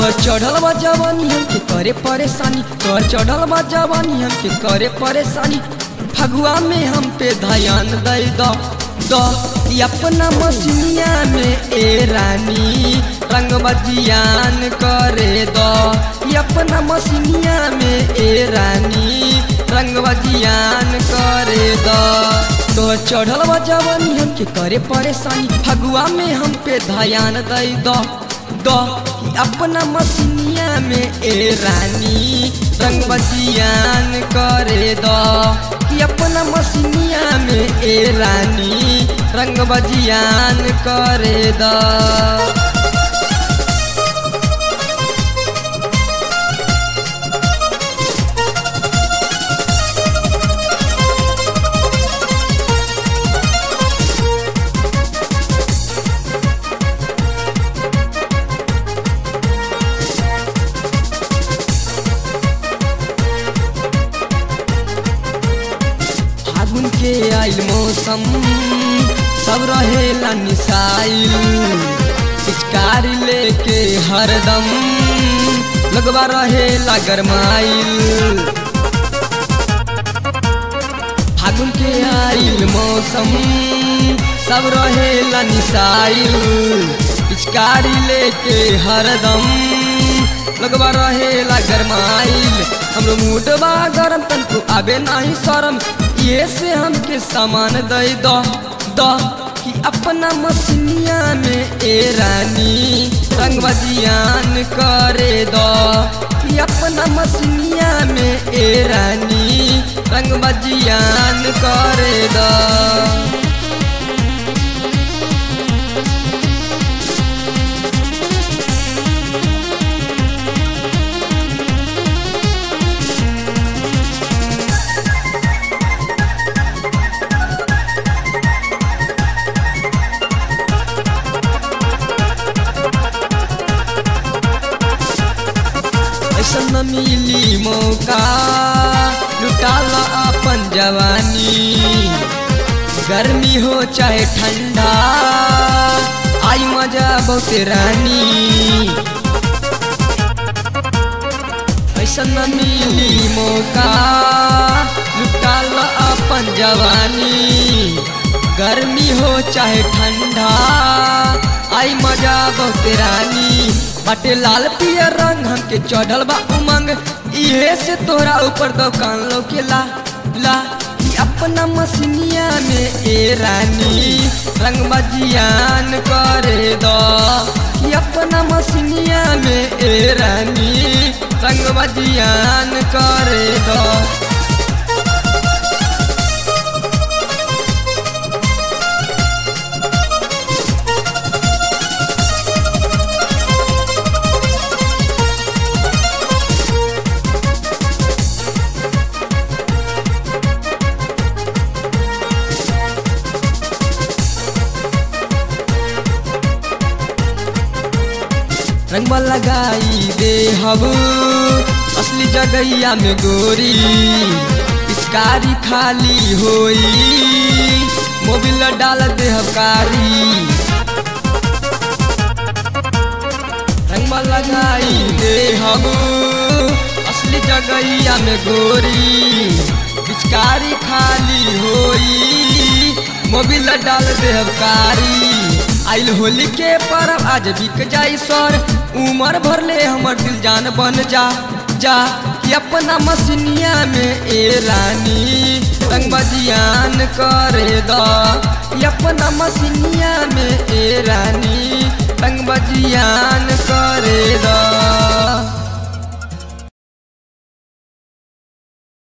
तोहर चढ़ल बा जवानी हमके करे परेशानी तोहर चढ़ल बा जवानी हमके करे परेशानी फगुआ में हम पे ध्यान दे दो दो ई अपना मसीनिया में ए रानी रंग बजियान करे दो ई अपना मसीनिया में ए रानी रंग बजियान करे दो तोहर चढ़ल बा जवानी हमके करे परेशानी फगुआ में हम पे ध्यान दे दो दो कि अपना मसीनिया में ए रानी रंग बजियान करे दो कि अपना मसीनिया में ए रानी रंग बजियान करे दो फागुन के आइल मौसम सब रहेला निसाइल पिचकारी लेके हरदम लगवा रहेला गरमाइल फागुन के आइल मौसम सब रहेला निसाइल पिचकारी लेके हरदम लगवा रहेला गरमाइल हमरो मूडवा गरम तनको आबे नाही शरम ये से हमके सामान दे दो दो कि अपना मसीनिया में ए रानी रंग बजियान करे दो कि अपना मसीनिया में ए रानी रंग बजियान करे दो ऐसा न मिली मौका लुटाला अपन जवानी गर्मी हो चाहे ठंडा आई मजा बहुत रानी ऐसा न मिली मौका लुटाला अपन जवानी गर्मी हो चाहे ठंडा आई मजा बहुत रानी बाटे लाल पियर रंग हमके चढ़ल बा उमंग इहे से तोरा ऊपर दुकान लोकेला ला ई अपना मसीनिया में ए रानी रंग बजियान करे दो ई अपना मसीनिया में ए रानी रंग बजियान करे दो रंगवा लगाई दे हब असली जगैया में गोरी पिचकारी खाली होई मोबिल डाल दे हबकारी रंगवा लगाई दे हब असली जगैया में गोरी पिचकारी खाली होई मोबिल डाल दे हबकारी आइल होली के परब आज बिक जाई सर उमर भर ले हमर दिल जान बन जा जा कि अपना मसीनिया में ए रानी रंग बजियान करे दो कि अपना मसीनिया में ए रानी रंग बजियान करे दो